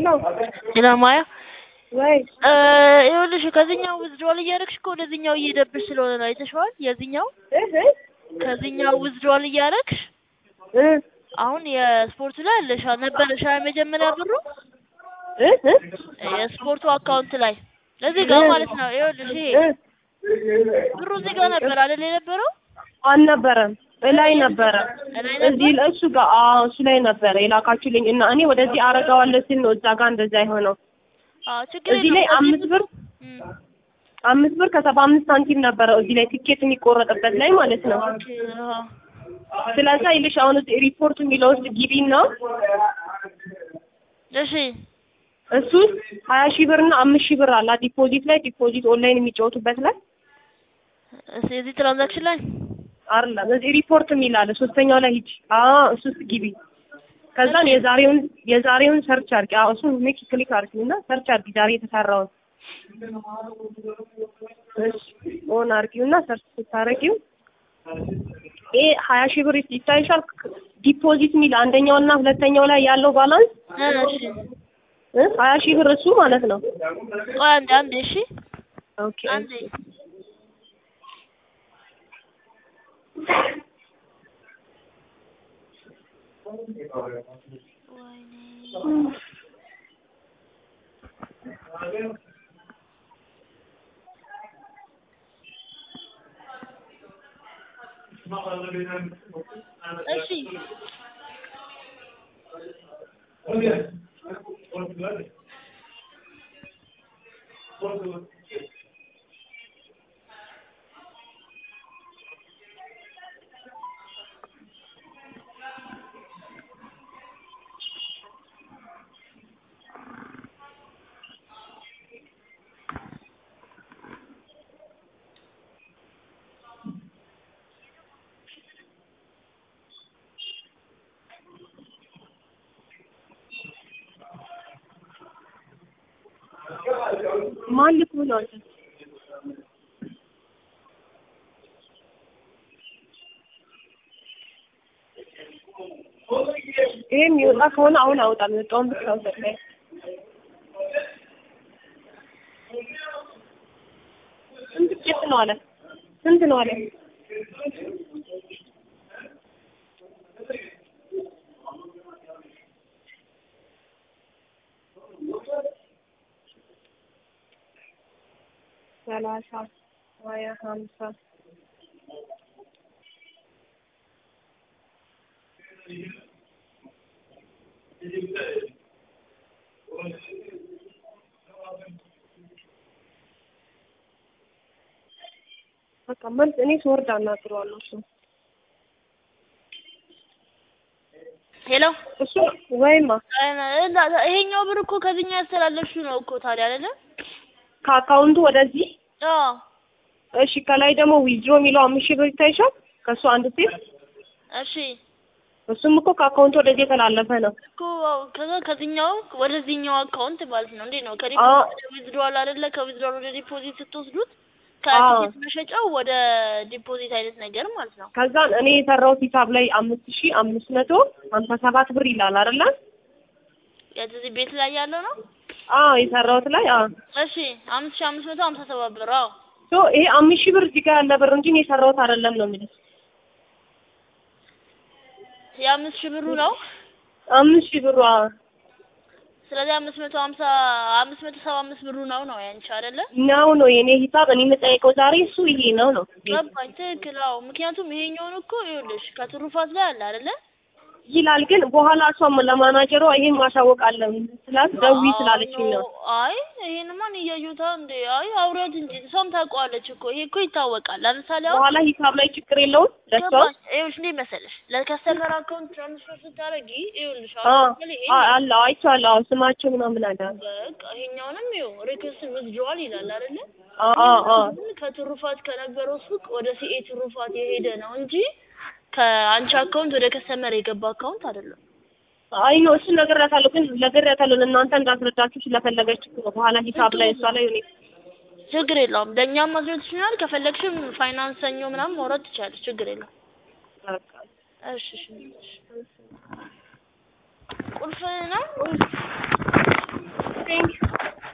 ሄሎ ማያ ወይ ይኸውልሽ ከዚህኛው ዊዝድሮዋል እያደረግሽ እኮ ወደዚህኛው እየሄደብሽ ስለሆነ ነው አይተሽዋል? የዚህኛው እህ ከዚህኛው ዊዝድሮዋል እያደረግሽ እ አሁን የስፖርቱ ላይ አለሽ ነበረሽ የመጀመሪያ ብሩ እ እ የስፖርቱ አካውንት ላይ እዚህ ጋር ማለት ነው። ይኸውልሽ ይሄ እ ብሩ እዚህ ጋር ነበር አይደል የነበረው? አልነበረም እላይ ነበረ እላይ እዚህ እሱ ጋር አዎ እሱ ላይ ነበረ የላካችሁልኝ እና እኔ ወደዚህ አረጋዋለሁ ሲል ነው እዛ ጋር እንደዛ የሆነው አዎ ችግር እዚህ ላይ የለውም። አምስት ብር እም፣ አምስት ብር ከሰባ አምስት ሳንቲም ነበረ እዚህ ላይ ትኬት የሚቆረጥበት ላይ ማለት ነው ኦኬ፣ አዎ። ስለዛ ይልሽ አሁን እዚህ ሪፖርት የሚለው ውስጥ ግቢና እሺ እሱ ውስጥ ሀያ ሺህ ብር እና አምስት ሺህ ብር አላ ዲፖዚት ላይ ዲፖዚት ኦንላይን የሚጫወቱበት ላይ እስ- እዚህ ትራንዛክሽን ላይ አይደለም እዚህ ሪፖርት የሚል አለ ሶስተኛው ላይ ሂጂ አዎ እሱ ውስጥ ግቢ ከዛን የዛሬውን የዛሬውን ሰርች አድርጊ አዎ እሱን ሜክ ክሊክ አድርጊ እና ሰርች አድርጊ ዛሬ የተሰራውን እሺ ኦን አድርጊው እና ሰርች ስታደርጊው ይሄ ሀያ ሺህ ብር ይታይሻል ዲፖዚት የሚል አንደኛው እና ሁለተኛው ላይ ያለው ባላንስ እ፣ እሺ እ ሀያ ሺህ ብር እሱ ማለት ነው ቆይ አንዴ አንዴ እሺ ኦኬ አንዴ እሺ ማን ልክ ብሎ አንተ ይሄ የሚወጣ ከሆነ አሁን አውጣ የሚወጣውን ብቻ አውጣ ስንት ቄስ ነው አለ ስንት ነው አለ ሰላሳ ሀያ ሀምሳ በቃ መልስ እኔ ስወርድ አናግረዋለሁ እሱ ሄሎ እሱ ወይማ እና ይሄኛው ብር እኮ ከዚህኛው ያስተላለፍሽው ነው እኮ ታዲያ አይደለ? ከአካውንቱ ወደዚህ አዎ እሺ ከላይ ደግሞ ዊዝድሮ የሚለው አምስት ሺህ ብር ይታይሻል ከእሱ አንድ ሴት እሺ እሱም እኮ ከአካውንቱ ወደዚህ የተላለፈ ነው እኮ ከዛ ከዚህኛው ወደዚህኛው አካውንት ማለት ነው። እንዴት ነው? አዎ። ከዲፖዚት ወደ ዊዝድሮዋል አይደለ? ከዊዝድሮዋል ወደ ዲፖዚት ስትወስዱት አዎ። ከቲኬት መሸጫው ወደ ዲፖዚት አይነት ነገር ማለት ነው። ከዛን እኔ የሰራሁት ሂሳብ ላይ አምስት ሺህ አምስት መቶ ሀምሳ ሰባት ብር ይላል አይደለ የዚህ ቤት ላይ ያለው ነው። አዎ የሰራሁት ላይ አዎ እሺ አምስት ሺህ አምስት መቶ ሀምሳ ሰባት ብር አዎ። ሶ ይሄ አምስት ሺህ ብር እዚህ ጋር ያለ ብር እንጂ እኔ የሰራሁት አይደለም ነው የሚለው የአምስት ሺህ ብሩ ነው። አምስት ሺህ ብሩ አዎ ስለዚህ አምስት መቶ ሀምሳ አምስት መቶ ሰባ አምስት ብሩ ነው ነው ያንቺ አይደለ? ነው ነው የኔ ሂሳብ እኔ የምጠይቀው ዛሬ እሱ ይሄ ነው ነው ገባኝ። ትክክል። አዎ ምክንያቱም ይሄኛውን እኮ ይኸውልሽ ከትሩፋት ላይ አለ አይደለ? ይላል ግን በኋላ እሷም ለማናጀሯ ይሄን ማሳወቅ አለ ስላት ደዊ ስላለችኝ ነው አይ ይሄንማ እኔ እያየሁት እንዴ አይ አውሪያት እንጂ እሷም ታውቀዋለች እኮ ይሄ እኮ ይታወቃል። ለምሳሌ አሁን በኋላ ሂሳብ ላይ ችግር የለውም ለሷ ገባኝ። ይኸውልሽ እንዴት መሰለሽ ለከስተመር አካውንት ትራንስፈር ስታደርጊ ይኸውልሽ አ አሁን ለምሳሌ ይሄ አ- አለ አይቼዋለሁ አዎ ስማቸው ምናምን አለ በቃ ይሄኛውንም ይኸው ሪኩዌስት ዊዝድሮዋል ይላል አይደለ? አ አ አ ግን ከትሩፋት ከነበረው ሱቅ ወደ ሲኤ ትሩፋት የሄደ ነው እንጂ ከአንቺ አካውንት ወደ ከስተመር የገባ አካውንት አይደለም። አይ ነው እሱን ነግሬያታለሁ ግን ነግሬያታለሁ ለእናንተ እንዳስረዳችሁ ስለፈለገች እኮ ነው። በኋላ ሂሳብ ላይ እሷ ላይ እኔ ችግር የለውም። ለእኛም ማስረት ይችላል። ከፈለግሽም ፋይናንስ ሰኞ ምናምን ማውራት ትችላለች። ችግር የለውም። በቃ እሺ እሺ እሺ። ቁልፍ ነው ቴንክ